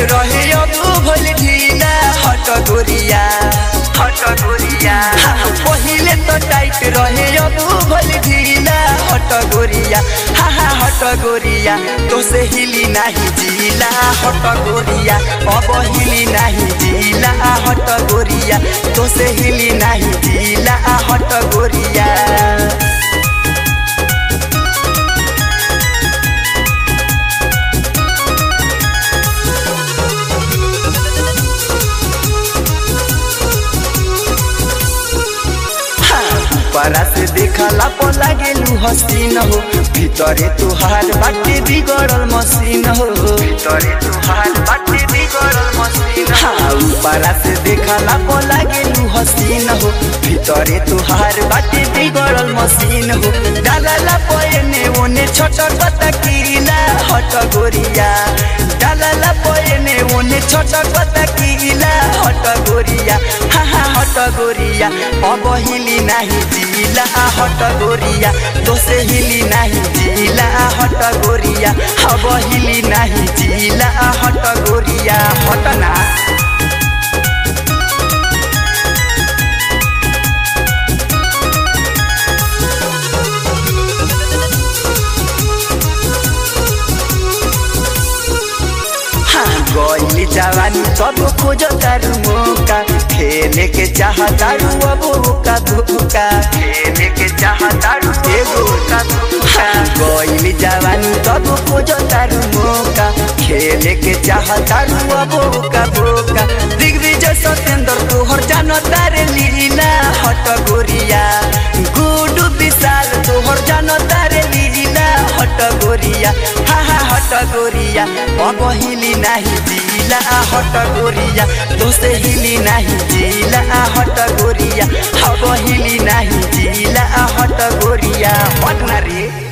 रहे अब भल ढीला हट गोरिया हट गोरिया पहिले तो टाइट रहे अब भल ढीला हट गोरिया हा हा हट गोरिया तो से हिली नाही जिला हट गोरिया अब हिली नाही जिला हट गोरिया तो से हिली नाही जिला हट गोरिया परा से देखला पो लागेलू हसीन हो भीतरे तुहार बाटे बिगड़ल मशीन हो भीतरे तुहार बाटे बिगड़ल मशीन हाँ ऊपरा से देखला पो लागेलू हसीन हो भीतरे तुहार बाटे बिगड़ल मशीन हो डालला पयने ओने छोटर पता कीला हट गोरिया डालला पयने ओने छोटर पता कीला हट गोरिया हा हा हट गोरिया अब हिली नाही जिला हट गोरिया दोसे हिली नाही जिला हट गोरिया अब हिली नाही जिला हट गोरिया हट ना गईली जवानी सब खोज तारू मौका खेले के चाह तारू अब का धोखा खेले के चाह तारू एगो का धोखा गईली जवानी सब खोज तारू मौका खेले के चाह तारू अब का धोखा दिग्विजय सत्येंद्र तोहर जानो तारे लीला हट गोरिया गुडू विशाल तोहर जानो तारे लीला हट गोरिया हा हा हट गोरिया अब हिली नाही जिला हट गोरिया दोसे हिली नाही जिला हट गोरिया अब हिली नाही जिला हट गोरिया हट ना रे